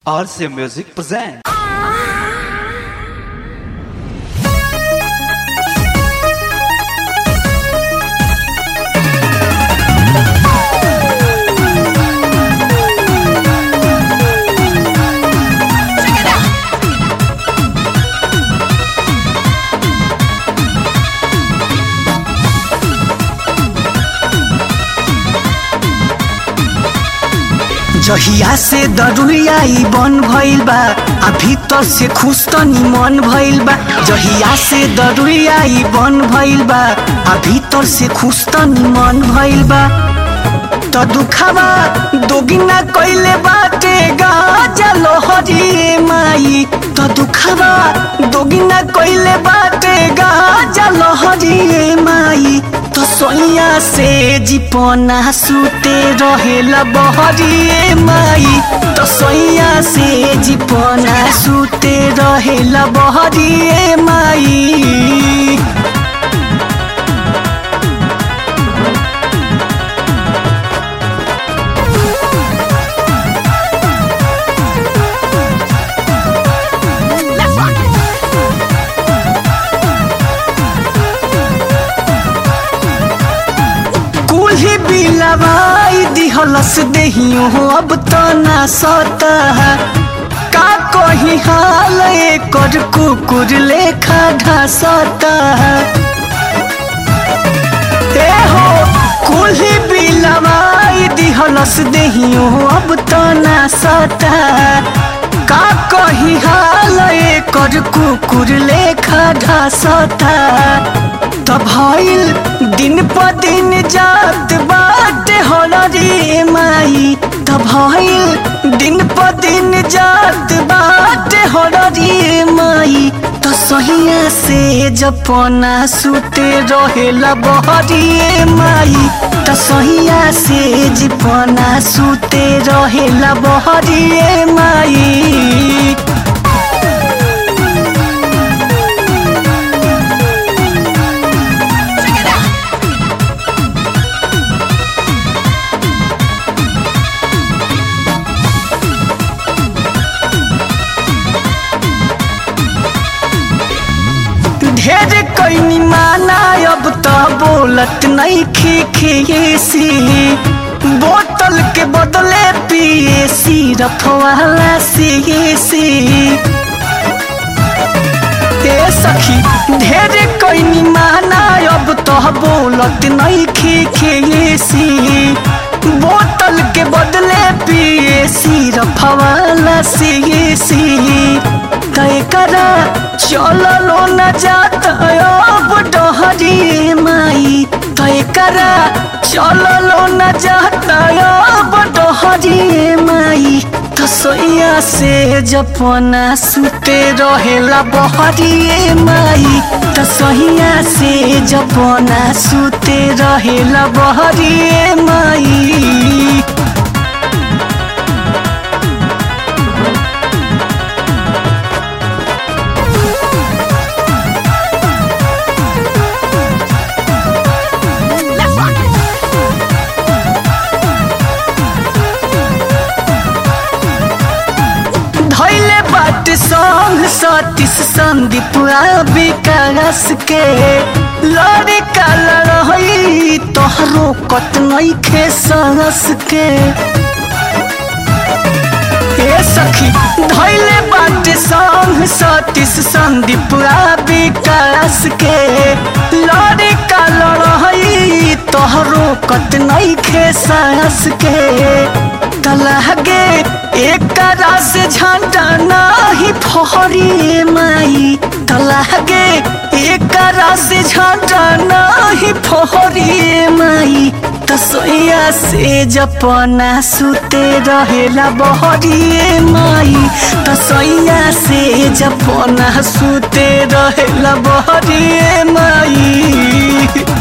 RC Music presents. जहिया से दरुयाई बन भइल बा आ भीतर से खुश तनी मन भइल बा जहिया से दरुयाई बन भइल बा आ भीतर से खुश तनी मन भइल बा त दुखावा दोगिना कइले बाटे गाजा लोहरी माई त दुखावा दोगिना कइले बाटे गाजा लोहरी माई त सोइया से जिपना सुते रहेला बहरी माई त सोइया से जिपना सुते रहेला बहरी माई कुल्ही बिलवाई दिहलस देहियो अब त ना सता का कही हाल एकर कुकुर लेखा ढासता ए हो कुल्ही बिलवाई दिहलस देहियो अब त ना सता का कही हाल एकर कुकुर लेखा ढासता त भइल दिन प दिन जात बाटे होलरी माई त भइल दिन प दिन जात बाटे होलरी माई त सहिया से जपना सुते रहेला बहरी माई त सहिया से जपना सुते रहेला बहरी माई ढेर कैनी माना अब त बोलत नहीं खी सी बोतल के बदले पिए सिरफ वाला सी सी ए सखी ढेर कैनी माना अब त बोलत नहीं खी सी बोतल के बदले पिए सिरफ वाला सी सी तय करा चललो न जात अब डहरी माई तय करा चललो न जात अब डहरी माई तसैया से जपना सुते रहेला बहरी माई तसैया से जपना सुते रहेला बहरी माई धैले बाट संग सतीश संदीप विकास के लड़ी का लड़ई तोहरो कत नइखे सांस के ए सखी धैले बाट संग सतीश संदीप विकास के लड़ी का लड़ई तोहरो कत नइखे सांस के तलहगे एक से झंडा नाही फहरी माई तलहगे एक से झंडा नाही फहरी माई तसैया से जपना सुते रहेला बहरी माई तसैया से जपना सुते रहेला बहरी माई